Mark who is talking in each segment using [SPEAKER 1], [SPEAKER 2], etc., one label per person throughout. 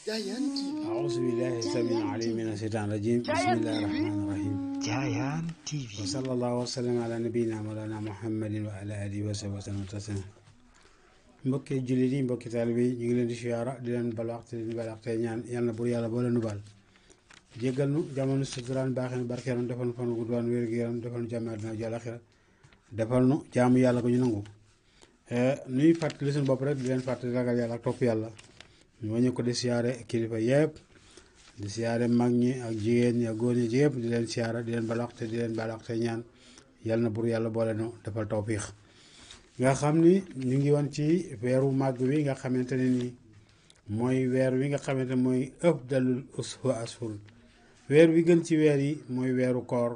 [SPEAKER 1] أعوذ بالله السميع العليم من الشيطان الرجيم بسم الله الرحمن الرحيم
[SPEAKER 2] Jayaan TV
[SPEAKER 1] وصلى الله وسلم على نبينا مولانا محمد وعلى آله وصحبه وسلم تسليما mbokki jullit yi mbokki taalibe yi ñu ngi leen di siyaara di leen bal wax te di leen bal wax tey ñaan yàlla na bur yàlla boo leen baal jéggal nu jamono suturaan baaxee nu barkeelam defal nu fan gudd waan wér gu yaram defal nu jàmm àddina ak àllaaxira defal nu jaamu yàlla ko ñu nangu nuy fàttali suñu bopp rek di leen fàttali ragal yàlla ak topp yàlla ñu wañu ko di siyaare kilifa yëpp di siyaare mag ñi ak jigéen ñi ak góor ñi yëpp di leen siyaara di leen bal wax te di leen bal wax te ñaan yàlla na bur yàlla boole nu defal tawfiix nga xam ni ñu ngi woon ci weeru màgg wi nga xamante ne ni mooy weer wi nga xamante mooy ëpp dalul uswa asfur weer wi gën ci weer yi mooy weeru koor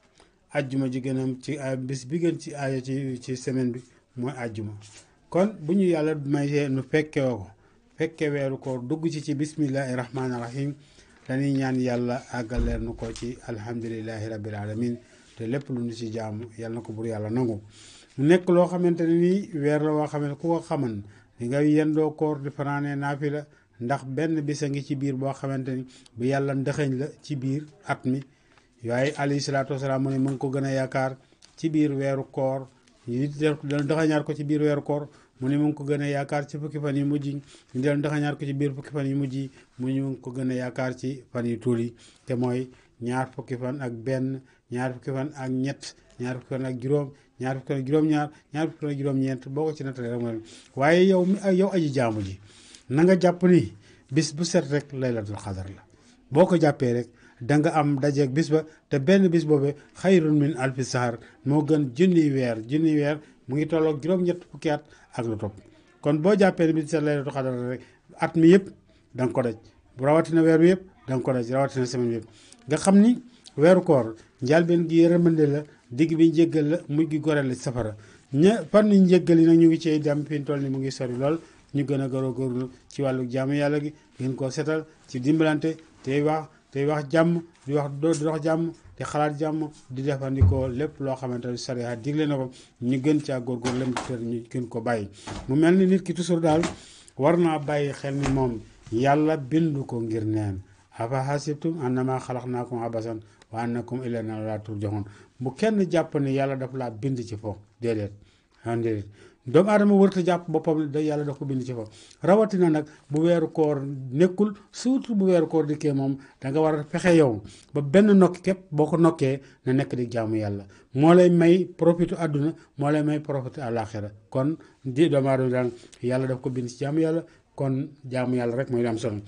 [SPEAKER 1] ajjuma ji gënam ci ay bis bi gën ci aaya ci ci semaine bi mooy ajjuma kon bu ñu yàlla mayee nu fekke ko fekke weeru koor dugg ci ci bismillahi rahmaani rahim dañuy ñaan yàlla àggaleer nu ko ci alhamdulillahi rabbil alamin te lépp lu ñu ci jaamu yàlla na ko bur yàlla nangu mu nekk loo xamante ne nii weer la woo xamante ku ko xaman di nga yendoo koor di fanaanee naafila ndax benn bis a ngi ci biir boo xamante ni bu yàlla ndëxëñ la ci biir at mi waaye alayhi salaatu wasalaam mu ne mu ngi ko gën a yaakaar ci biir weeru koor ñu dal ndëxëñaat ko ci biir weeru koor mu ne mu ngi ko gën a yaakaar ci fukki fan yu mujj ñu del ndëxëñaat ko ci biir fukki fan yu mujj yi mu ñu ngi ko gën a yaakaar ci fan yu tuul yi te mooy ñaar fukki fan ak benn ñaar fukki fan ak ñett ñaar fukki fan ak juróom ñaar fukki fan ak juróom-ñaar ñaar fukki fan ak juróom-ñeent boo ko ci nattalee rek mooy waaye yow mi yow aji jaamu ji na nga jàpp ni bis bu set rek laylatul xadar la boo ko jàppee rek da nga am dajeeg bis ba te benn bis boobee xayrun min alfi sahar moo gën junniy weer junniy weer mu ngi tolloog juróom-ñett fukki at ak lu topp kon boo jàppee ni bis bu set laylatul xadar rek at mi yëpp da nga ko daj rawatina weer wi yëpp da nga ko daj rawatina semaine bi yëpp nga xam ni weeru koor njëlbeen gi yërmande la digg bi njéggal la mujj gi goreel la safara ña fan ñu njéggal yi nag ñu ngi ciy dem fi ñu toll ni mu ngi sori lool ñu gën a góorgóorlu ci wàllu jaamu yàlla gi gën koo setal ci dimbalante tey wax tey wax jàmm di wax di wax jàmm di xalaat jàmm di defandikoo lépp loo xamante ne sariya digle na ko ñu gën caa góorgóorlu lem tër ñu gën ko bàyyi mu mel ni nit ki toujours daal war naa bàyyi xel ni moom yàlla bindu ko ngir neen afa hasibtum annama xalaqnaakum abasan wa annakum ilayna la turjaxun bu kenn jàpp ne yàlla daf laa bind ci foofu déedéet ah déedéet doomu aadama wërta jàpp boppam da yàlla daf ko bind ci foofu rawatina nag bu weeru koor nekkul surtout bu weeru koor dikkee moom da nga war a fexe yow ba benn nokki képp boo ko nokkee na nekk di jaamu yàlla moo lay may profitu àdduna moo lay may profitu àllaaxira kon di doomu aadama daal yàlla daf ko bind ci jaamu yàlla kon jaamu yàlla rek mooy am solo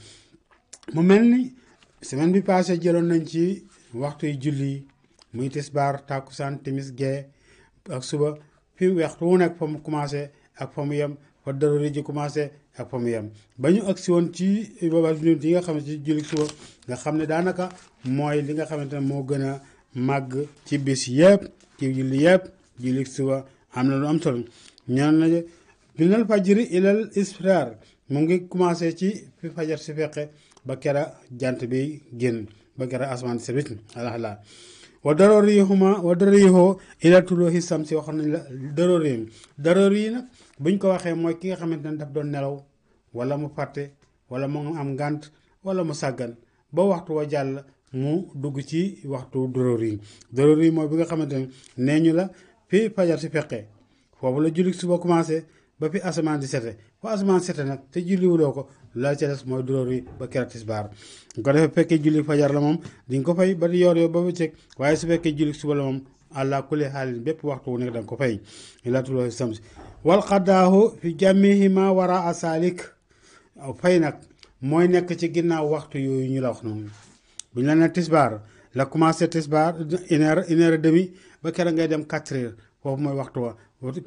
[SPEAKER 1] mu mel ni semaine bi passé jëloon nañ ci waxtu yu julli muy tisbaar tàkkusaan timis gee ak suba fi waxtu wu nekk fa mu commencé ak fa mu yem fa daruri ji commencé ak fa mu yem ba ñu agsi woon ci booba yi nga xamante ci julli suba nga xam ne daanaka mooy li nga xamante ne moo gën a màgg ci bis yëpp ci julli yëpp julli suba am na lu am solo ñaan na minal fajri ilal isfiraar mu ngi commencé ci fi fajar si feqe ba kera jant bi génn ba kera asmaan si wit alhamdulilah wa darorihuma wa darorihoo ila tuloohi samsi wax nañ la darorihim darori yi nag buñ ko waxee mooy ki nga xamante ne daf doon nelaw wala mu fàtte wala mu am ngànt wala mu sàggan ba waxtu wa jàll mu dugg ci waxtu darori yi darori yi mooy bi nga xamante ne nee ñu la fi fajar si feqee foofu la julli suba commencé ba fi asamaan di sete fa asamaan sete nag te julliwuloo ko la ca des mooy duróor yi ba keroog tisbaar ko defee fekkee julli fajar la moom di nga ko fay ba di yor yoo ba bëccëg waaye su fekkee julli suba la moom àlla kulli xaalin bépp waxtu wu nekk da nga ko fay ilatuloo samsi wal xaddaahu fi jamihima wara a saalik fay nag mooy nekk ci ginnaaw waxtu yooyu ñu la wax noonu bu ñu la ne tisbaar la commencé tisbaar une heure une heure et demi ba keroog ngay dem quatre heures foofu mooy waxtu wa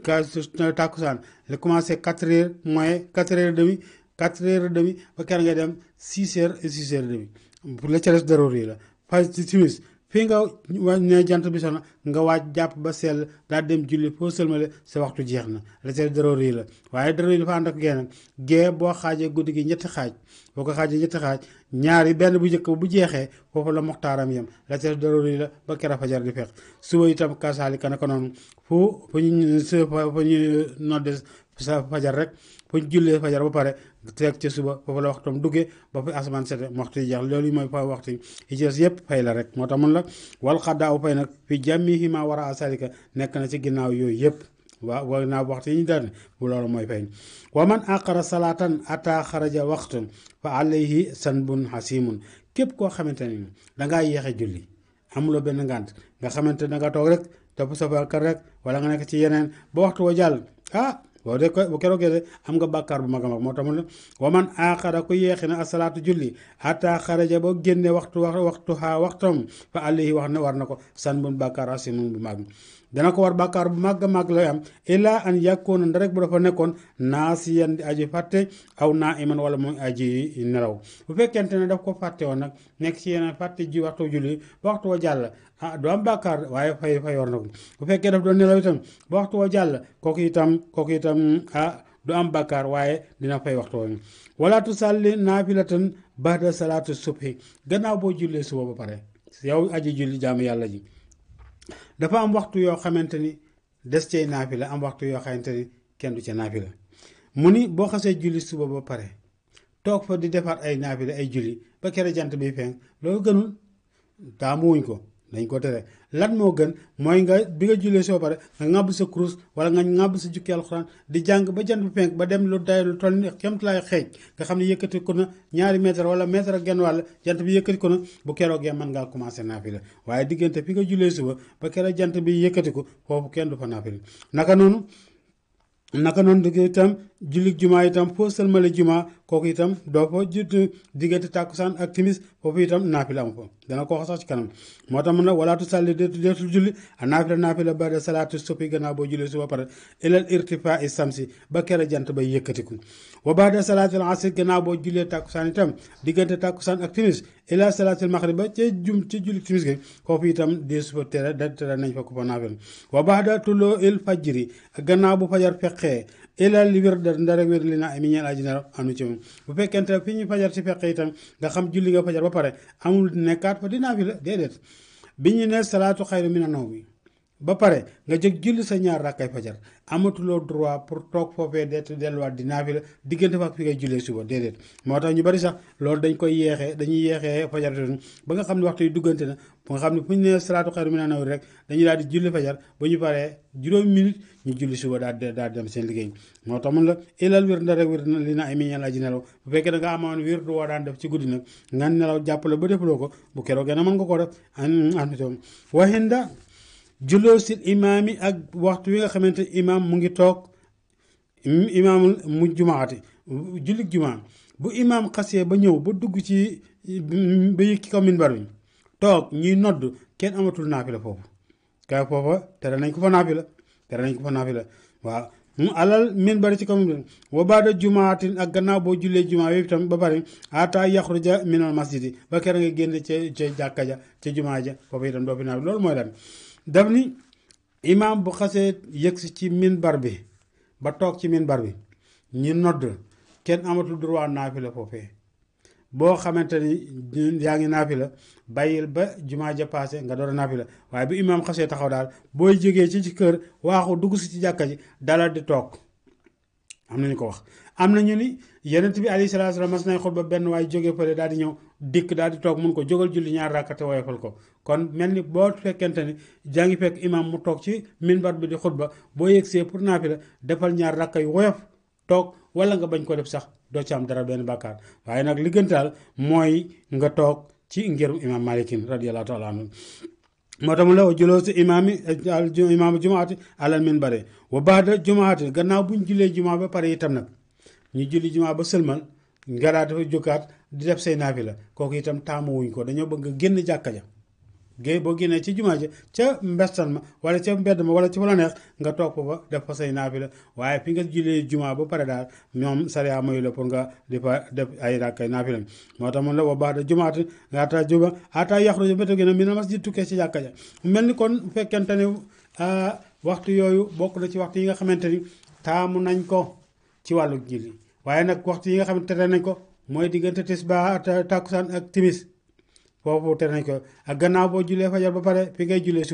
[SPEAKER 1] tàkkusaan la commencé quatre heures moins quatre heures et demi quatre heures et demi ba keroog ngay dem six heures et six heures et demi pour la ca des daroor yi la fa timis fii nga wa ne jant bi soxna nga waaj jàpp ba sell daal dem julli foo sëlmale sa waxtu jeex na la ca des daroor yi la waaye daroor yi dafa ànd ak genn gee boo xaajee guddi gi ñetti xaaj boo ko xaajee ñetti xaaj ñaari benn bu njëkk bu jeexee foofu la moxtaaram yem la ca des daroor yi la ba kera fajar di fekk suba itam kasaali kana ko noonu fu fu ñu fu ñu nodde sa fajar rek fu ñu jullee fajar ba pare teg ca suba foofu la waxtoom duggee ba fi asamaan sete waxtu yi jeex loolu yi mooy fa waxtu yi ci des yëpp fay la rek moo tax mun la wal xaddaa u fay nag fi jàmmihi ma war a salika nekk na ci ginnaaw yooyu yëpp waaw wa naa waxtu yi ñu daan bu loolu mooy fay wa man aqara salaatan ata xaraja waxtun fa alayhi sanbun hasimun képp koo xamante ni dangaa yéexe julli amuloo benn ngànt nga xamante da nga toog rek topp sa kër rek wala nga nekk ci yeneen ba waxtu wa jàll ah boo de ko bu keroogee de am nga bàkkaar bu mag a mag moo tax mu ne wa man aqara ku yeexi na asalaatu julli ata xaraja ba génne waxtu wax waxtu xaa waxtam fa alayhi wax ne war na ko sanbun bàkkaar hasimun bu mag dana ko war bàkkaar bu màgg màgg lay am illaa an yàkkoona nda rek bu dafa nekkoon naasiyan di aji fàtte aw naa iman wala muy aji nelaw bu fekkente ne daf ko fàtte woon nag nekk ci yeneen fàtte ji waxtu julli ba waxtu wa jàll ah du am bàkkaar waaye fay fay war na ko bu fekkee daf doon nelaw itam ba waxtu wa jàll kooku itam kooku itam ah du am bàkkaar waaye dina fay waxtu wa wala tusalli naafilatan ba'da salaatu subhi gannaaw boo jullee suba ba pare yow aji julli jaamu yàlla ji dafa am waxtu yoo xamante ni des cay naafila am waxtu yoo xamante ni kenn du ca naafila mu ni boo xasee julli suba ba pare toog fa di defar ay naafila ay julli ba kere jant bi fenk loolu gënul taamuwuñ ko dañ ko tere lan moo gën mooy nga bi nga jullee soo pare nga ŋàbb sa kurus wala nga ŋàbb sa jukki alxuraan di jàng ba jant bi fenk ba dem lu day lu toll ni kemtalaay xeej nga xam ne yëkkati ko na ñaari mètre wala mètre ak genn wàll jant bi yëkkati ko na bu keroogee mën ngaa commencé naafila waaye diggante fi nga jullee suba ba keroog jant bi yëkkati ko foofu kenn du fa naafila naka noonu naka noonu digg itam jullit jumaa itam foo sëlmale jumaa kooku itam doo fa jut diggante tàkkusaan ak timis foofu itam naafila am fa dana ko wax sax ci kanam moo tax mun na walaatu sàlli deetu deetul julli a naafila naafila ba de salaatu soppi gannaaw boo jullee suba pare ilal irtifaa i samsi ba kere jant bay yëkkatiku wa ba de salaatil asr gannaaw boo jullee tàkkusaan itam diggante tàkkusaan ak timis ila salaatil maxrib ba ca jum ci julli timis gi foofu itam dee sufa tere da tere nañ fa ko fa naafila wa ba da tulloo il fajri gannaaw bu fajar feqee ilal wirda ndara wér li naa mi ñeel aji nelaw anu ci moom bu fekkente fi ñu fajar si feqee itam nga xam julli nga fajar ba pare amul nekkaat fa di naafila déedéet bi ñu ne salaatu xayru mina nawmi ba pare nga jóg julli sa ñaar rakkay fajar amatuloo droit pour toog foofee det delluwaat di naafila diggante fa ak fi ngay jullee suba déedéet moo tax ñu bari sax loolu dañ koy yeexee dañuy yeexee fajar ba nga xam ne waxtu yi duggante na ba nga xam ne fu ñu nee salaatu xayru mina nawmi rek dañuy daal di julli fajar ba ñu paree juróomi minute ñu julli suba daal di daal di dem seen liggéey moo tax mun la ilal wir nda rek wir li na ay miñal aji nelaw bu fekkee da nga amoon wir du woo daan def ci guddi nag nga nelaw jàppale ba defuloo ko bu keroog gën a mën nga ko def an an waxinda julloo si imaam yi ak waxtu wi nga xamante imaam mu ngi toog imaamul mu jumaati jullit jumaa bu imaam xasee ba ñëw ba dugg ci ba yëg ci kaw minbar bi toog ñuy nodd kenn amatul naafila foofu kay foofa tere nañ ko fa naafila tere nañ ko fa naafila waaw mu alal minbar ci kaw minbar wa baada jumaatin ak gannaaw boo jullee jumaa yooyu tam ba pare ata yaxruja minal masjidi ba kera nga génn ca ca jàkka ja ca jumaa ja foofu itam doo fi naafila loolu mooy lan daf ni imaam bu xasee yëgsi ci minbar bi ba toog ci minbar bi ñu nodd kenn amatul droit naafila foofee boo xamante ni yaa ngi naafila bàyyil ba jumaa ja paase nga door a naafila waaye bu imaam xasee taxaw daal booy jógee ci ci kër waaxu dugg si ci jàkka ji dalal di toog am nañu ko wax am na ñu ni yenent bi alayhi salaatu salaam mas nañ xutba benn waaye jógee fële daal di ñëw dikk daal di toog mun ko jógal julli ñaar rakkate woyofal ko kon mel ni boo fekkente ni jaa ngi fekk imaam mu toog ci minbar bi di xutba boo yegsee pour naafila defal ñaar rakka yu woyof toog wala nga bañ ko def sax doo ci am dara benn bàkkaar waaye nag li gën daal mooy nga toog ci ngirum imaam malikin radiyallahu taala anhu moo tax mu la wa juloo si imaam yi imaam jumaati alal minbari wa baada jumaati gannaaw buñ jullee jumaa ba pare itam nag ñu julli jumaa ba sëlmal nga daal dafa jógaat di def say naafila kooku itam taamuwuñ ko dañoo bëgg nga génn jàkka ja géey boo génnee ci jumaa ja ca mbestan ma wala ca mbedd ma wala ci wala neex nga toog fa def fa say naafila waaye fi nga jullee jumaa ba pare daal ñoom sariya mayu la pour nga di fa def ay rakkay naafila moo tax mun la wa baada jumaati nga ata juba ata yaxruja méta gën a mina masjid tukkee ci jàkka ja mel ni kon bu fekkente ne waxtu yooyu bokk na ci waxtu yi nga xamante ni taamu nañ ko ci wàllu julli waaye nag waxtu yi nga xamante tere nañ ko mooy diggante tisbaar tàkkusaan ak timis foofu tere nañ ko ak gannaaw boo jullee fajar ba pare fi ngay jullee suba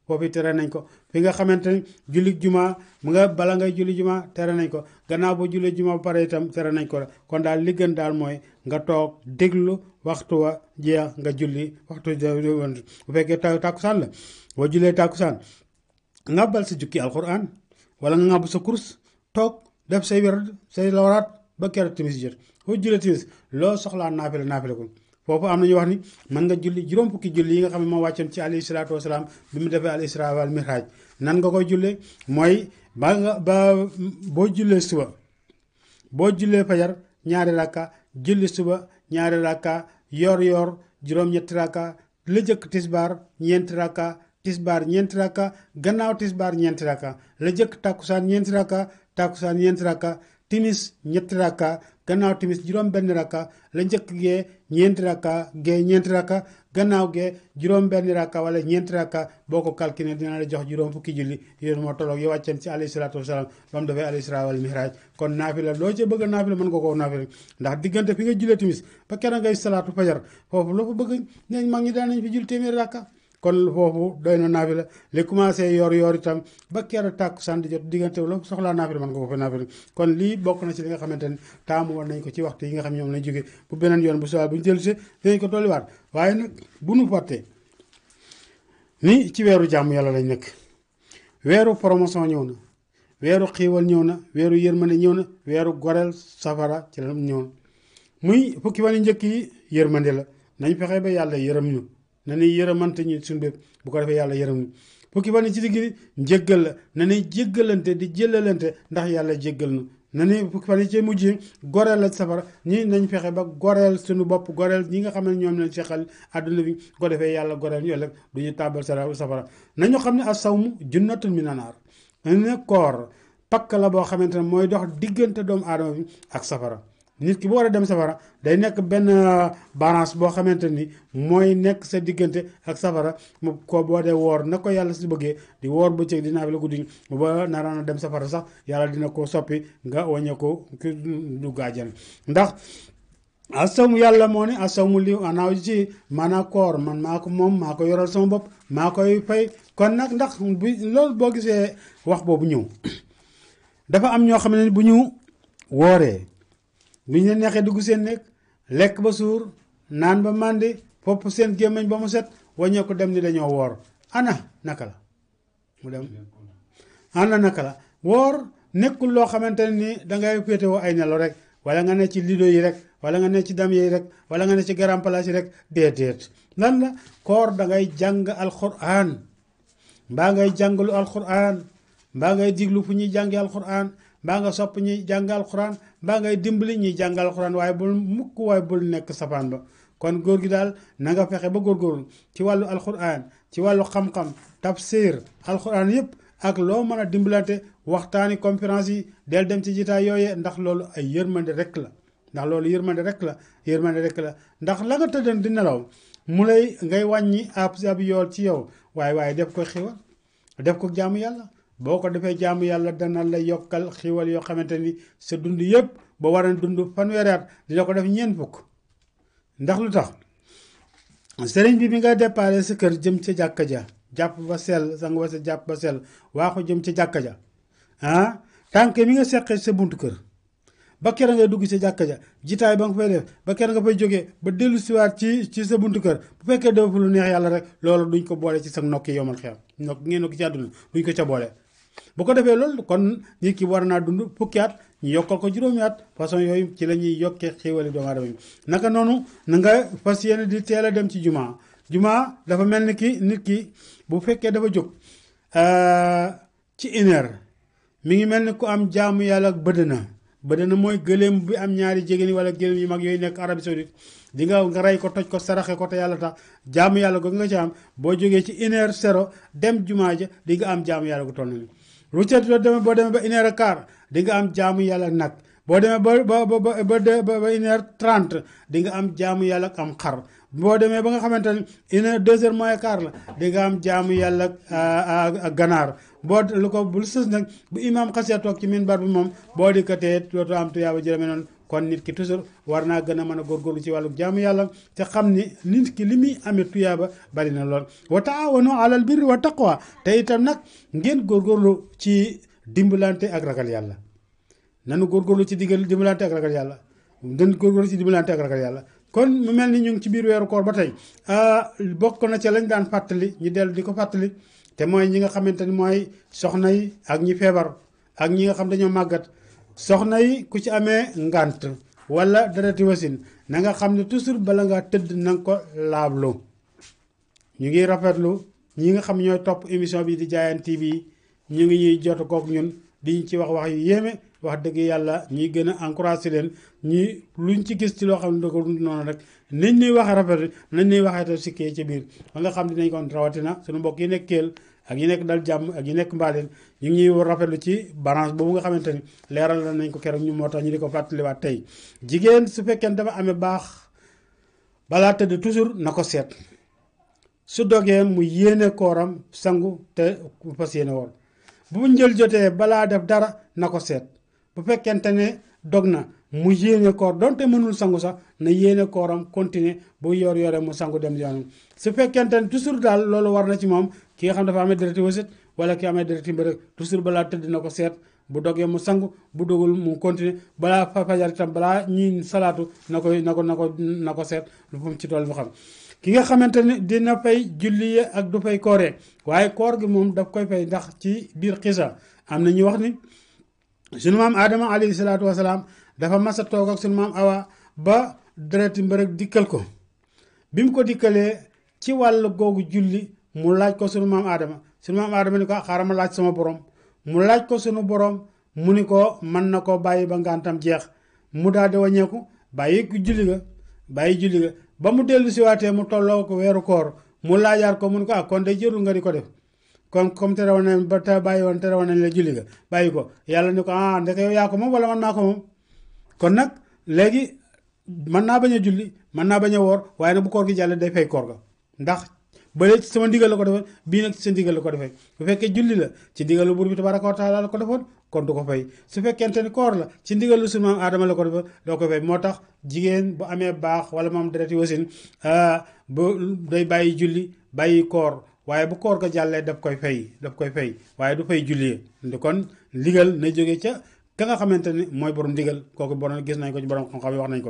[SPEAKER 1] foofu tere nañ ko fi nga xamante ni julli juma mu nga bala ngay julli juma tere nañ ko gannaaw ba julli juma ba pare itam tere nañ ko kon daal li gën daal mooy nga toog déglu waxtu wa jeex nga julli waxtu bu fekkee tàkkusaan la boo jullee tàkkusaan ngàbbal sa jukki alquran wala nga ngàbb sa kurs toog def say wér say lawraat ba keroog timis jot foo jullee timis loo soxlaa naafila naafila ko foofu am na ñu wax ni mën nga julli juróom fukki julli yi nga xam ne moo wàccoon ci alayhi salaatu wasalaam bi mu defee al isra wal mihraj nan nga koy jullee mooy ba nga ba boo jullee suba boo jullee fajar ñaari rakka julli suba ñaari rakka yor yor juróom-ñetti rakka la jëkk tisbaar ñeenti rakka tisbaar ñeenti rakka gannaaw tisbaar ñeenti rakka la jëkk tàkkusaan ñeenti rakka tàkkusaan ñeenti rakka timis ñetti rakka gannaaw timis juróom benn rakka la njëkk gee ñeenti rakka gee ñeenti rakka gannaaw gee juróom benn rakka wala ñeenti rakka boo ko calculé dina la jox juróom fukki julli yéen moo tolloog yi wàcceen ci alayhi salaatu wasalaam ba mu defee al isra wal mihraj kon naafila loo ci bëgg a naafila mën nga koo naafila ndax diggante fi nga jullee timis ba keroog ngay salaatu fajar foofu loo fa bëgg neñ mag ñi daan nañ fi julli téeméeri rakka kon foofu doy na naafila li commencé yor yor itam ba keroog tàkku sant jot diggante loo soxlaa naafila mën nga ko fa naafila kon lii bokk na ci li nga xamante ne taamu woon nañ ko ci waxtu yi nga xam ñoom lañ jógee bu beneen yoon bu soobee bu ñu jëlsee dinañ ko dolliwaat waaye nag bu nu fàttee ni ci weeru jàmm yàlla lañ nekk weeru promotion ñëw na weeru xiiwal ñëw na weeru yërmande ñëw na weeru goreel safara ci la ñëw na muy fukki fan yu njëkk yi yërmande la nañ fexe ba yàlla yërëm ñu na ni yërëmante ñu suñu bépp bu ko defee yàlla yërëm ñu fukki fan yi ci digg bi njëggal la na ni jéggalante di jëlalante ndax yàlla jéggal na na ni fukki fan yi ci mujj goreel la safara ñi nañ fexe ba goreel suñu bopp goreel ñi nga xam ne ñoom lañ seqal àdduna bi bu ko defee yàlla goreel ñu ëllëg du ñu tàbbal sa safara nañu xam ne as-sawmu junnatun mina naar ne koor pakk la boo xamante ne mooy dox diggante doomu aadama bi ak safara nit ki bu war a dem safara day nekk benn balance boo xamante ni mooy nekk sa diggante ak safara mu ko boo dee woor na ko yàlla si bëggee di woor bëccëg di naafila guddi ba naraan a dem safara sax yàlla dina ko soppi nga wàññe ko ki du gaajan ndax asawmu yàlla moo ne asawmu li anaaw ci maanaa koor man maa ko moom maa ko yoral sama bopp maa koy fay kon nag ndax bi loolu boo gisee wax boobu ñëw dafa am ñoo xam ne bu ñu wooree bu ñu leen neexee dugg seen nekk lekk ba suur naan ba màndi fopp seen gémmiñ ba mu set waññee ko dem ni dañoo woor ana naka la mu dem ana naka la woor nekkul loo xamante ne ni dangay féetewoo ay nelaw rek wala nga ne ci lido yi rek wala nga ne ci dam yi rek wala nga ne ci grand place yi rek déedéet lan la koor dangay jàng alquran mbaa ngay jàngalu alquran mbaa ngay diglu fu ñuy jàngi alquran mbaa nga sopp ñuy jàng alquran mbaa ngay dimbali ñuy jàng alquran waaye bul mukk waaye bul nekk safaan ba kon góor gi daal na nga fexe ba góorgóorlu ci wàllu alquran ci wàllu xam-xam tafsir alquran yëpp ak loo mën a dimbalante waxtaani conférence yi del dem ci jitaay yooyee ndax loolu ay yërmande rek la ndax loolu yërmande rek la yërmande rek la ndax la nga tëddan di nelaw mu lay ngay wàññi ab ab yool ci yow waaye waaye def ko xiwal def ko jaamu yàlla boo ko defee jaamu yàlla dana la yokkal xiwal yoo xamante ni sa dund yëpp ba war a dund fanweeri at dina ko def ñeent fukk ndax lu tax sëriñ bi bi nga déparé sa kër jëm ca jàkka ja jàpp ba sell sang ba sa jàpp ba sell waa ko jëm ca jàkka ja ah tànk mi nga seqee sa buntu kër ba kera ngay dugg sa jàkka ja jitaay ba nga fay def ba kera nga fay jógee ba dellu siwaat ci ci sa buntu kër bu fekkee def lu neex yàlla rek loolu duñ ko boole ci sa nokki yomal xew nokk ngeen nokki ci àdduna duñ ko ca boole bu ko defee loolu kon nit ki war naa dund fukki at ñu yokkal ko juróomi at façon yooyu ci la ñuy yokkee xéewali doomu aadama yi naka noonu na nga fas yéene di teel a dem ci jumaa jumaa dafa mel ni ki nit ki bu fekkee dafa jóg ci une heure mi ngi mel ni ku am jaamu yàlla ak bëdd na bëdd na mooy gëléem bi am ñaari jigéen wala gëléem yu mag yooyu nekk Arabie Saoudite di nga nga rey ko toj ko saraxe ko te yàlla tax jaamu yàlla ko nga ci am boo jógee ci une heure zéro dem jumaa ja di nga am jaamu yàlla gu toll nii rucet doo demee boo demee ba une heure quart di nga am jaamu yàlla nag boo demee ba ba ba ba ba une heure trente di nga am jaamu yàlla am xar boo demee ba nga xamante ne une heure deux heures moins quart la di nga am jaamu yàlla ak ganaar boo lu ko bul sës nag bu imaam xasee toog ci minbar bi moom boo dikkatee dootoo am tuyaaba jërëme noonu kon nit ki toujours war naa gën a mën a góorgóorlu ci wàllu jaamu yàlla te xam ni nit ki li muy amee tuyaaba bari na lool wa taawanu alal birri wa taqwa te itam nag ngeen góorgóorlu ci dimbalante ak ragal yàlla nanu góorgóorlu ci diggal dimbalante ak ragal yàlla den góorgóorlu ci dimbalante ak ragal yàlla kon mu mel ni ñu ngi ci biir weeru koor ba tey bokk na ca lañ daan fàttali ñu dellu di ko fàttali te mooy ñi nga xamante ni mooy soxna yi ak ñi feebar ak ñi nga xam dañoo màggat soxna yi ku ci amee ngànt wala dereti wasin na nga xam ne toujours bala nga tëdd na nga ko laablu ñu ngi rafetlu ñi nga xam ñooy topp émission bi di Diayane TV ñu ngi ñuy jot kook ñun di ci wax wax yu yéeme wax dëgg yàlla ñuy gën a encouragé leen ñi luñ ci gis ci loo xam ne da ko noonu rek nañ ñuy waxee rafet nañ ñuy waxee te sikkee ci biir ba nga xam dinañ kon rawatina suñu mbokk yi nekk Kelle ak yi nekk dal jàmm ak yi nekk mbaaleen ñu ngi ñuy rafetlu ci balance boobu nga xamante ni leeral nañ ko keroog ñu moo tax ñu di ko fàttaliwaat tey jigéen su fekkee dafa amee baax balaa tëdd toujours na ko seet su dogee mu yéene kooram sangu te fas yéene woon bu njël jotee balaa def dara na ko seet bu fekkente ne dog na mu yéene koor donte mënul sangu sax na yéene kooram continuer bu yor yore mu sangu dem yoonam su fekkente ne toujours daal loolu war na ci moom ki nga xam dafa amee dereti wasit wala ki amee dereti mbërëg toujours balaa tëdd na ko seet bu dogee mu sangu bu dogul mu continuer balaa fajar itam balaa ñi salaatu na koy na ko na ko na ko seet lu fu mu ci tool mu xam ki nga xamante ne dina fay julli ak du fay kooree waaye koor gi moom daf koy fay ndax ci biir xisa am na ñu wax ni sunu maam Adama alayhi salaatu wasalaam dafa mas a toog ak sunu maam Awa ba dereti mbërëg dikkal ko bi mu ko dikkalee ci wàll googu julli mu laaj ko sunu maam Adama sunu maam Adama ni ko xaaral ma laaj sama borom mu laaj ko sunu borom mu ni ko mën na ko bàyyi ba ngantam jeex mu daal di wàññeeku bàyyi julli ga bàyyi julli ga ba mu dellu si waatee mu tolloo ko weeru koor mu laajaat ko mu ni ko ah kon day jërul nga di ko def kon comme tere woon nañ ba te bàyyi woon tere woon nañ la julli ga bàyyi ko yàlla ni ko ah ndeke yow yaa ko moom wala man maa ko moom kon nag léegi mën naa bañ a julli mën naa bañ a woor waaye nag bu koor gi jàllee day fay koor ga ndax bële ci sama ndigal la ko defoon bii nag ci sa ndigal la ko defee bu fekkee julli la ci ndigalu buur bi tabaraka wa taala la ko defoon kon du ko fay su fekkente ni koor la ci ndigalu sunu maam aadama la ko defoon doo ko fay moo tax jigéen bu amee baax wala moom dereti wasin bu day bàyyi julli bàyyi koor waaye bu koor ga jàllee daf koy fay daf koy fay waaye du fay julli ndi kon ndigal na jóge ca ka nga xamante ni mooy borom ndigal kooku borom gis nañ ko ci borom xam-xam yi wax nañ ko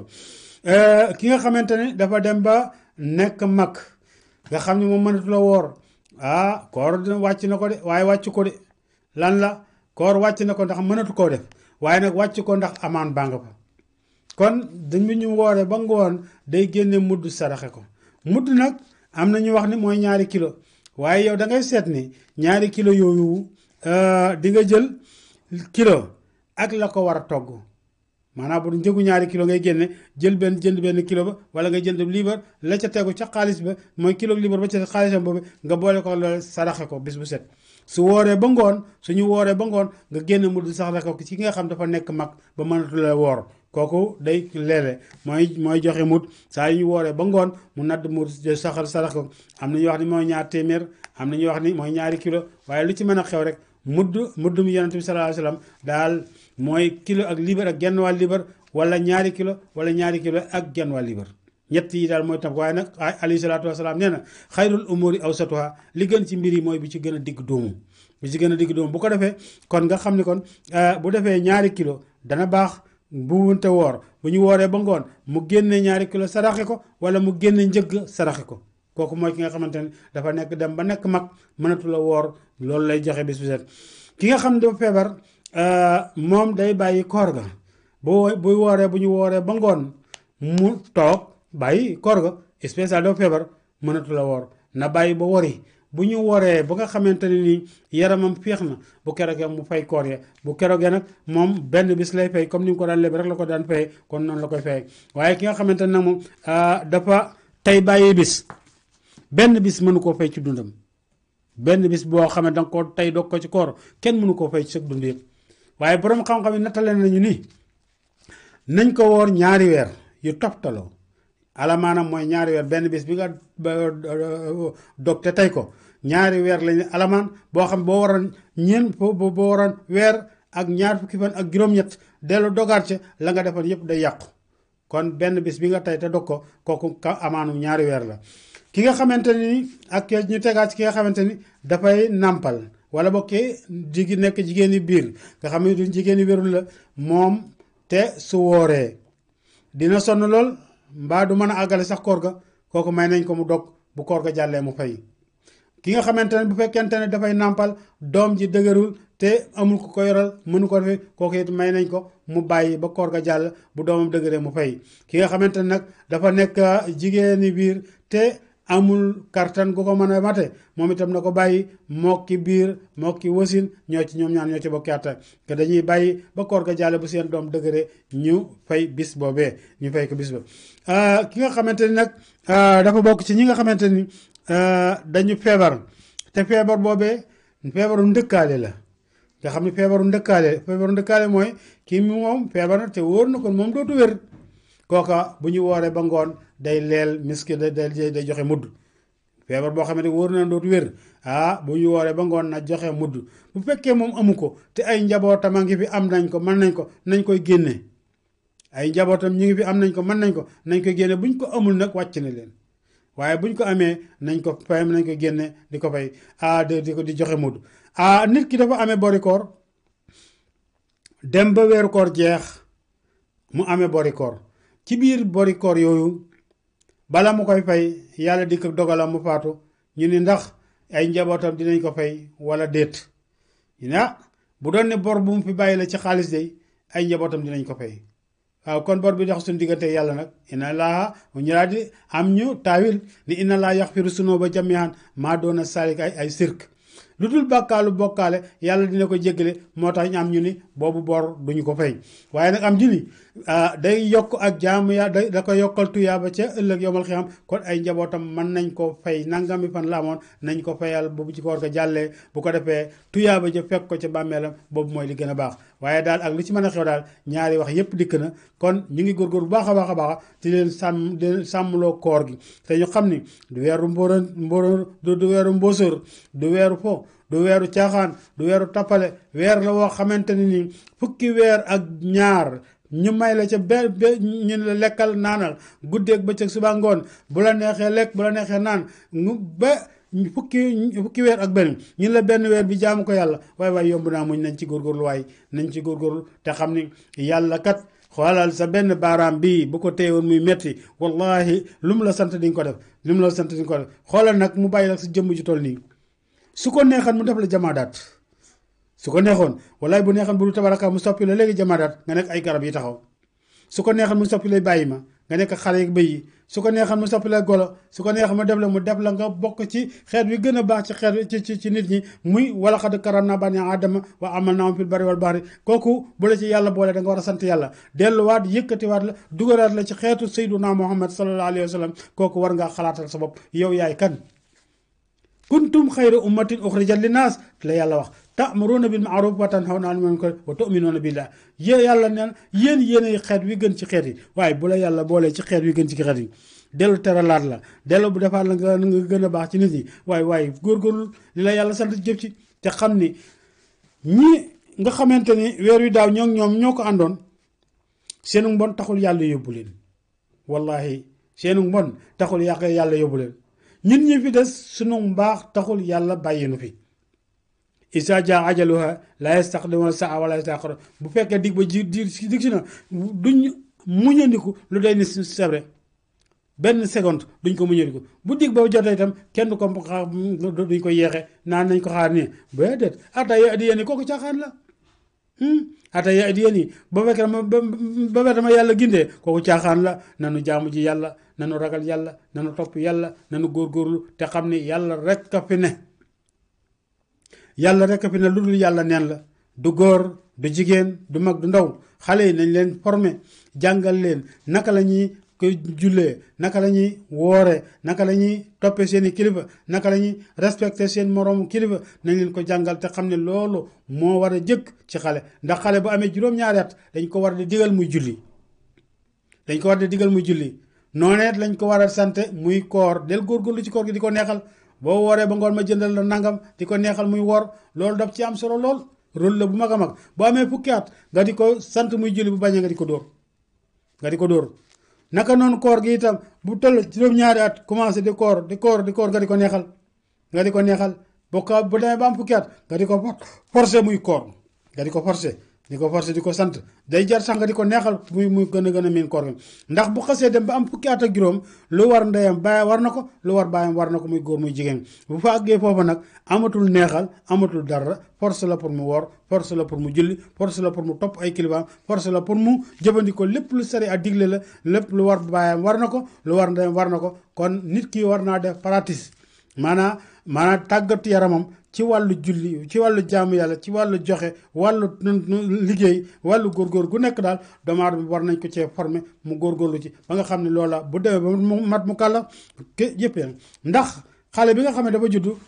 [SPEAKER 1] ki nga xamante ni dafa dem ba nekk mag nga xam ne moom mënatu la woor ah koor dina wàcc na ko de waaye wàcc ko de lan la koor wàcc na ko ndax mënatu koo def waaye nag wàcc ko ndax amaan baa nga fa kon dañu ñu wooree ba ngoon day génne mudd saraxe ko mudd nag am na ñu wax ni mooy ñaari kilo waaye yow da ngay seet ni ñaari kilo yooyu di nga jël kilo ak la ko war a togg maanaam bu njëgu ñaari kilo ngay génne jël benn jënd benn kilo ba wala nga jënd liibar la ca tegu ca xaalis ba mooy kilo liibar ba ca xaalisam boobu nga boole ko loolu saraxe ko bis bu set su wooree ba ngoon suñu wooree ba ngoon nga génn mu du saraxe ko ci nga xam dafa nekk mag ba mënatu la woor kooku day leele mooy mooy joxe mut saa yu ñu wooree ba ngoon mu nadd mu saxal sarax ko am na ñuy wax ni mooy ñaar téeméer am na ñuy wax ni mooy ñaari kilo waaye lu ci mën a xew rek mudd mudd mu yonent bi sallallahu alayhi wasallam daal mooy kilo ak liibar ak genn wàll liibar wala ñaari kilo wala ñaari kilo ak genn wàll liibar ñett yi daal mooy tam waaye nag alayhi salaatu wasalaam nee na xayrul umuri awsatuha li gën ci mbir yi mooy bi ci gën a digg doomu bi ci gën a digg doomu bu ko defee kon nga xam ni kon bu defee ñaari kilo dana baax bu wunte woor bu ñu wooree ba ngoon mu génne ñaari kilo saraxe ko wala mu génne njëgg saraxe ko kooku mooy ki nga xamante ne dafa nekk dem ba nekk mag mënatu la woor loolu lay joxe bis bu set ki nga xam ne dafa feebar moom day bàyyi koor ga bu bu wooree bu ñu wooree ba ngoon mu toog bàyyi koor ga spécial dafa feebar mënatu la woor na bàyyi ba wori bu ñu woree ba nga xamante ne ni yaramam féex na bu keroogee mu fay koor ya bu keroogee nag moom benn bis lay fay comme ni mu ko daan leb rek la ko daan fay kon noonu la koy fay waaye ki nga xamante ne nag moom dafa tey bàyyi bis benn bis mënu koo fay ci dundam benn bis boo xam ne danga ko tey dog ko ci koor kenn mënu koo fay ci sa dund yëpp waaye borom xam-xam yi nattale nañu ni nañ ko woor ñaari weer yu toftaloo ala maanaam mooy ñaari weer benn bis bi nga dog te tey ko ñaari weer lañu alamaan boo xam boo waroon ñeen boo boo waroon weer ak ñaar fukki fan ak juróom-ñett dellu dogaat ca la nga defoon yépp day yàqu kon benn bis bi nga tey te dog ko kooku ka amaanu ñaari weer la ki nga xamante ni ak ñu tegaat ci ki nga xamante ni dafay nàmpal wala bokkee jigi nekk jigéen yi biir nga xam ne du jigéen yi wérul la moom te su wooree dina sonn lool mbaa du mën a àggale sax koor ga kooku may nañ ko mu dog bu koor ga jàllee mu fay ki nga xamante ne bu fekkente ne dafay nàmpal doom ji dëgërul te amul ko ko yoral mënu ko defee kooku it may nañ ko mu bàyyi ba koor ga jàll bu doomam dëgëree mu fay ki nga xamante ne nag dafa nekk jigéeni biir te amul kartan gu ko mën a mate moom itam na ko bàyyi mokki biir mokki wasin ñoo ci ñoom ñaan ñoo ci bokki àtta te dañuy bàyyi ba koor ga jàlle bu seen doom dëgëre ñu fay bis boobee ñu fay ko bis ba ki nga xamante ni nag dafa bokk ci ñi nga xamante ni dañu feebar te feebar boobee feebaru ndëkkaale la nga xam ne feebaru ndëkkaale feebaru ndëkkaale mooy kii moom feebar na te wóor na kon moom dootu wér kooka bu ñu wooree ba ngoon day leel miski day day joxe mudd feebar boo xamante wóor na dootu wér ah bu ñu wooree ba ngoon na joxe mudd bu fekkee moom amu ko te ay njabootam a ngi fi am nañ ko mën nañ ko nañ koy génne ay njabootam ñu ngi fi am nañ ko mën nañ ko nañ koy génne buñ ko amul nag wàcc na leen waaye buñ ko amee nañ ko fay nañ ko génne di ko fay ah di ko di joxe mudd ah nit ki dafa amee bori koor dem ba weeru koor jeex mu amee bori koor ci biir bori koor yooyu bala mu koy fay yàlla di ko dogalam mu faatu ñu ni ndax ay njabootam dinañ ko fay wala déet ñu ne ah bu doon ne bor bu mu fi bàyyi la ci xaalis de ay njabootam dinañ ko fay waaw kon bor bi dox suñu diggante yàlla nag inna laa ñu laa di am ñu taawil ni inna laa yaxfiru sunuuba jamiihan maa doona salik ay ay sirk lu dul bàkkaalu bokkaale yàlla dina ko jéggale moo tax ñu am ñu ni boobu bor duñu ko fay waaye nag am ju ni day yokk ak jaamu ya da da ko yokkal tuyaaba ca ëllëg yomal xiyam kon ay njabootam mën nañ ko fay nangami fan la amoon nañ ko fayal boobu ci koor ga jàllee bu ko defee tuyaaba ja fekk ko ca bàmmeelam boobu mooy li gën a baax waaye daal ak lu ci mën a xew daal ñaari wax yépp dikk na kon ñu ngi góorgóor bu baax a baax a baax di leen sàmm di leen sàmmloo koor gi te ñu xam ni du weeru mbóoran mbóoran du weeru mbóosóor du weeru fo du weeru caaxaan du weeru tappale weer la woo xamante ne ni fukki weer ak ñaar ñu may la ca be be ñu la lekkal naanal guddeeg bëccëg suba ngoon bu la neexee lekk bu la neexee naan ba fukki fukki weer ak benn ñun la benn weer bi jaamu ko yàlla waaye waaye yomb naa muñ nañ ci góorgóorlu waaye nañ ci góorgóorlu te xam ni yàlla kat xoolal sa benn baaraam bii bu ko téyewoon muy metti wallahi lu mu la sant di nga ko def lu mu la sant di nga ko def xoolal nag mu bàyyi la sa jëmm ji toll nii su ko neexan mu def la jamaadaat su ko neexoon wallaay bu neexoon bu du tabaraka mu soppi la léegi jamaadaat nga nekk ay garab yi taxaw su ko neexoon mu soppi lay bàyyi ma nga nekk xale yi bëy yi su ko neexoon mu soppi la golo su ko neexoon mu def la mu def la nga bokk ci xeet wi gën a baax ci xeet ci ci ci nit ñi muy wala xad karam naa bani aadama wa amal naa fil bari wal bahri kooku bu la ci yàlla boole da nga war a sant yàlla delluwaat yëkkatiwaat la dugalaat la ci xeetu sayduna muhammad sallallahu alayhi wa sallam kooku war ngaa xalaatal sa bopp yow yaay kan kuntum xayra ummatin uxrijat linnaas la yàlla wax ta'muruna bil ma'ruf wa tanhawna 'anil munkar wa tu'minuna billah yéen yàlla neen yéen yéenay xeet wi gën ci xeet yi waaye bu la yàlla boolee ci xeet wi gën ci xeet yi dellu teralaat la dellu bu defaat la nga nga gën a baax ci nit ñi waaye waaye góorgóorlu li la yàlla sant jëf ci te xam ni ñi nga xamante ni weer wi daaw ñoo ñoom ñoo ko àndoon seenu mbon taxul yàlla yóbbu leen wallahi seenu mbon taxul yàq yàlla yóbbu leen ñun ñi fi des sunu mbaax taxul yàlla bàyyi nu fi isa ja ajaluha la yastaqdimuna saa wala yastaqir bu fekkee dig ba ji di dig si na duñ muñandiku lu day ni sebre benn seconde duñ ko muñandiku bu dig ba jotee itam kenn du ko duñ ko yeexe naan nañ ko xaar nii ba déet ata ya di yéen kooku caaxaan la ata ya di yéen ba fekk dama ba fekk dama yàlla gindee kooku caaxaan la nanu jaamu ji yàlla nanu ragal yàlla nanu topp yàlla nanu góorgóorlu te xam ni yàlla rek a fi ne yàlla rek a fi ne lu dul yàlla neen la du góor du jigéen du mag du ndaw xale yi nañ leen former jàngal leen naka la ñuy koy jullee naka la ñuy woore naka la ñuy toppee seeni kilifa naka la ñuy respecter seen moroomu kilifa nañ leen ko jàngal te xam ne loolu moo war a jëkk ci xale ndax xale bu amee juróom-ñaari at dañ ko war di digal muy julli dañ ko war di digal muy julli nooneet lañ ko war a sant muy koor del góorgóorlu ci koor gi di ko neexal boo wooree ba ngoon ma jëndal la nangam di ko neexal muy woor loolu daf ci am solo lool rôle la bu mag a mag bu amee fukki at nga di ko sant muy julli bu bañee nga di ko dóor nga di ko dóor naka noonu koor gi itam bu toll juróom-ñaari at commencé di koor di koor di koor nga di ko neexal nga di ko neexal bu ko bu demee ba am fukki at nga di ko forcé muy koor nga di ko forcé di ko forcé di ko sant day jar sax nga di ko neexal muy muy gën a gën a miin koor gi ndax bu xasee dem ba am fukki at ak juróom lu war ndeyam baay war na ko lu war baayam war na ko muy góor muy jigéen bu fa àggee foofa nag amatul neexal amatul dara force la pour mu woor force la pour mu julli force la pour mu topp ay kilifaam force la pour mu jëfandikoo lépp lu sari a digle la lépp lu war baayam war na ko lu war ndeyam war na ko kon nit ki war naa def pratique maanaam maanaam tàggatu yaramam ci wàllu julli ci wàllu jaamu yàlla ci wàllu joxe wàllu liggéey wàllu góorgóor gu nekk daal doomu aadama bi war nañ ko cee former mu góorgóorlu ci ba nga xam ne loola bu demee ba mu mat mu kàlla ke yëpp ndax xale bi nga xam ne dafa juddu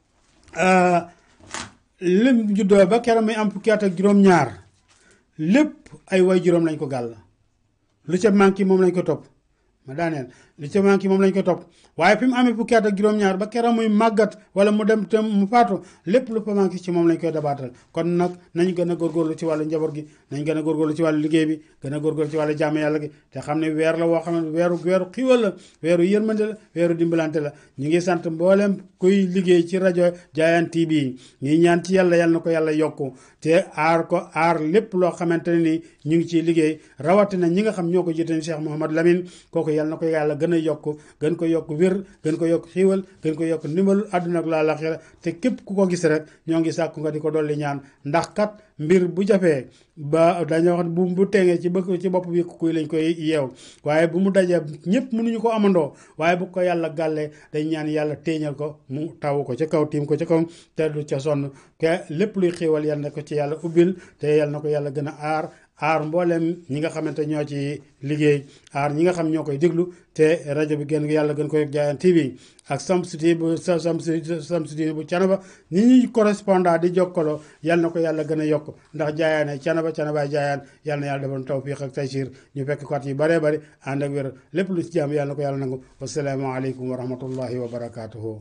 [SPEAKER 1] lim juddoo ba keroog muy am fukki at ak juróom-ñaar lépp ay way juróom lañ ko gàll lu ca manqué moom lañ ko topp ma daaneel li ca manqué moom lañ ko topp waaye fi mu amee fukki at ak juróom-ñaar ba keroog muy màggat wala mu dem te mu faatu lépp lu fa manqué ci moom lañ koy dabaatal kon nag nañ gën a góorgóorlu ci wàllu njaboot gi nañ gën a góorgóorlu ci wàllu liggéey bi gën a góorgóorlu ci wàllu jàmm yàlla gi te xam ne weer la woo xam ne weeru weeru xiwal la weeru yërmande la weeru dimbalante la ñu ngi sant mboolem kuy liggéey ci rajo Diayane TV ñuy ñaan ci yàlla yàlla na ko yàlla yokku te aar ko aar lépp loo xamante ne ni ñu ngi ciy liggéey rawatina ñi nga xam ñoo ko jiite Cheikh Mouhamad Lamine kooku yàlla na ko yàlla gën a yokk gën ko yokk wér gën ko yokk xiiwal gën ko yokk ndimbalu àdduna ak laaxira te képp ku ko gis rek ñoo ngi sàkku nga di ko dolli ñaan ndax kat mbir bu jafee ba dañoo wax bu bu teengee ci bëgg ci bopp bi kuy lañ koy yeew waaye bu mu dajee ñëpp mënuñu ko amandoo waaye bu ko yàlla gàllee dañ ñaan yàlla téeñal ko mu taw ko ca kaw tiim ko ca kaw te du ca sonn ke lépp luy xiiwal yàlla na ko ci yàlla ubbil te yàlla na ko yàlla gën a aar aar mboolem ñi nga xamante ñoo ci liggéey aar ñi nga xam ñoo koy déglu te rajo bi gën yàlla gën koy Diayane TV ak Samsudi bu Samsudi bu Canaba ñi ñuy correspondant di jokkaloo yal na ko yàlla gën a yokk ndax Diayane Canaba Canabaay Diayane yal na yàlla defoon tawfiq ak taysiir ñu fekk ko at yi bëree bëri ànd ak wér lépp lu ci jàmm yàlla na ko yàlla nangu wasalaamaaleykum wa rahmatullahi wa barakaatuhu.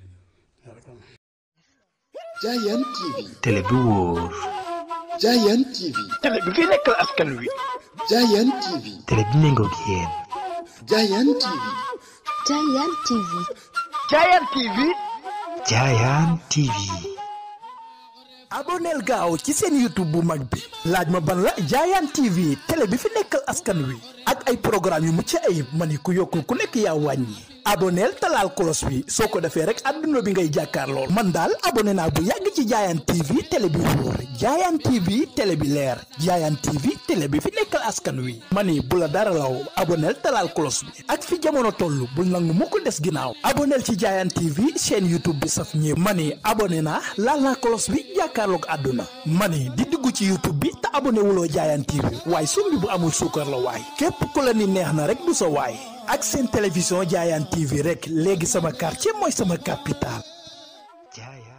[SPEAKER 2] Diayane TV.
[SPEAKER 3] télé bi wóor.
[SPEAKER 2] Diayane TV.
[SPEAKER 3] télé bi fi nekkal askan wi.
[SPEAKER 2] Diayane TV.
[SPEAKER 3] télé bi méngoog yéen.
[SPEAKER 2] Diayane TV.
[SPEAKER 4] Diayane TV.
[SPEAKER 3] Diayane TV. Diayane TV.
[SPEAKER 5] aboneel gaaw ci seen youtube bu mag bi laaj ma ban la Diayane TV télé bi fi nekkal askan wi ak ay programme yu mucc ayib ma ni ku yokkul ku nekk yaa wàññi aboneel talaal kolos bi soo ko defee rek adduna bi ngay jàkkaar lool man daal abonné naa bu yàgg ci Diayane TV télé bi wóor Diayane TV télé bi leer Diayane TV télé bi fi nekkal askan wi ma ni bu la dara law aboneel talaal kolos bi ak fi jamono toll bul nangu mukk des ginnaaw aboneel ci Diayane TV chaîne youtube bi saf ñëpp ma ni abonné naa laal naa kolos bi jàkkaarloog àdduna ma ni di dugg ci youtube bi te abonné wuloo Diayane TV waaye sumbi bu amul suukar la waay képp ku la ni neex na rek du sa waay ak seen télévision Diayane TV rek léegi sama quartier mooy sama capital
[SPEAKER 3] Diayane